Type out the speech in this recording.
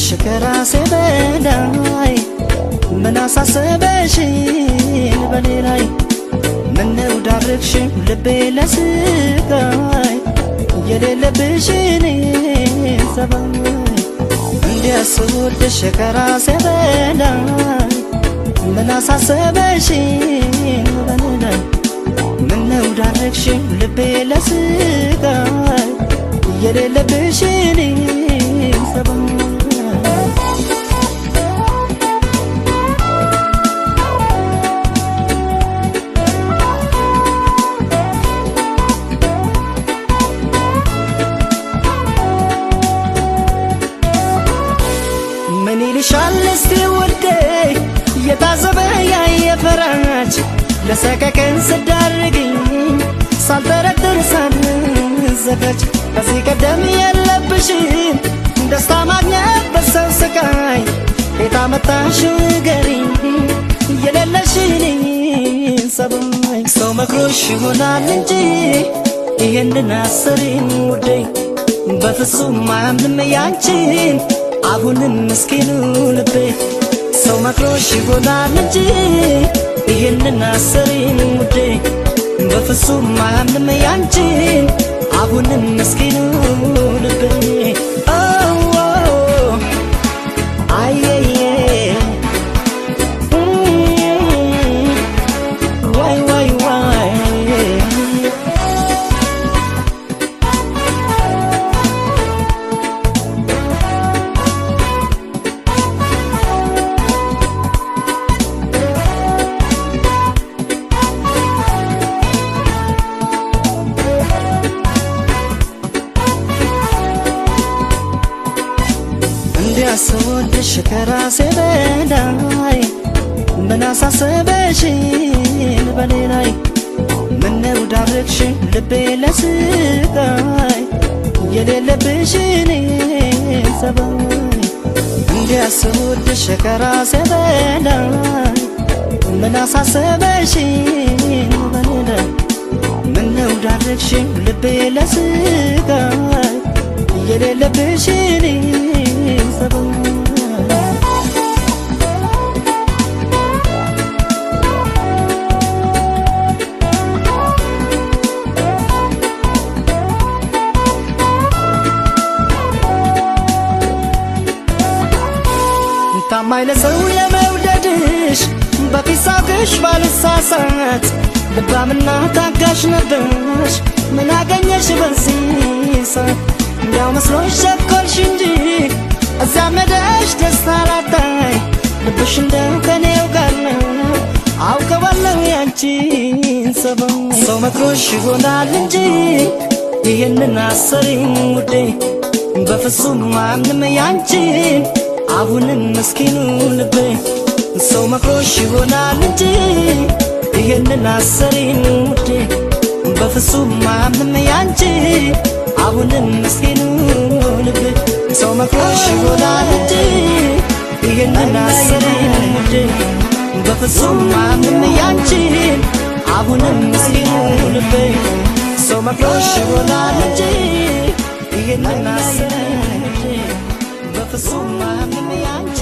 ስወድሽ ከራሴ በላይ ምን አሳሰበሽን በኔ ላይ ምነው ዳርግሽን ልቤ ለስቃይ የሌለብሽን ሰባይ እንዲያ ስወድሽ ከራሴ በላይ ምን አሳሰበሽን በኔ ላይ ምነው ዳርግሽን ልቤ ለስቃይ የሌለብሽን ሰባይ ምን ይልሻል እስቲ ውዴ የታዘበ ያየ ፈራጅ ለሰቀቀን ስዳርግኝ ሳልጠረጥር ሳልዘጋጅ ከዚህ ቀደም የለብሽም ደስታ ማግኘት በሰው ስቃይ ቤት አመጣሽው ንገሪኝ የሌለሽን ሰባይ ሰው መክሮሽ ይሆናል እንጂ ይህንን አሰሪን ውዴ በፍጹም አያምንም ያንቺን አሁንም ምስኪኑ ልቤ ሰው መክሮሽ ይሆናል እንጂ ይህንን አሰሪን ውዴ በፍጹም አያምንም ያንቺን አሁንም ምስኪኑ ልቤ ኦ ኦ አየየ ዋይ ዋይ ዋይ እንዲያስወድሽ ከራሴ በላይ ምን አሳሰበሽን በኔ ላይ ምነው ዳርግሽን ልቤ ለስቃይ የሌለብሽን ሰባይ እንዲያስወድሽ ከራሴ በላይ ምን አሳሰበሽን በኔ ላይ ምነው ዳርግሽን ልቤ ለስቃይ የሌለብሽን ሰባይ ታማኝ ለሰው የመውደድሽ በፊት ሳውቅሽ ባልሳሳት ልባምና ታጋሽ ነበርሽ ምን አገኘሽ በዚህ ሰዓት እንዲያው መስሎሽ ቸኮልሽ እንጂ እዚያ መደሽ ደስታ ላጣይ ልብሽ እንደው ከኔው ጋር ነው አውቀዋለሁ ያንቺን ሰበብ ሰው መክሮሽ ይሆናል እንጂ ይህንን አሰሪኝ ውዴ በፍጹም አምንም ያንቺን አሁንም ምስኪኑ ልቤ ሰው መክሮሽ ይሆናል እንጂ ይህንን አሰሪን ውዴ በፍጹም አምንም ያንቺ አሁንም ምስኪኑ ልቤ ሰው መክሮሽ ይሆናል እንጂ ይህንን አሰሪን ውዴ በፍጹም አምንም ያንቺ አሁንም ምስኪኑ ልቤ ሰው መክሮሽ ይሆናል እንጂ ይህንን አሰሪን ውዴ በፍጹም አምንም ያንቺ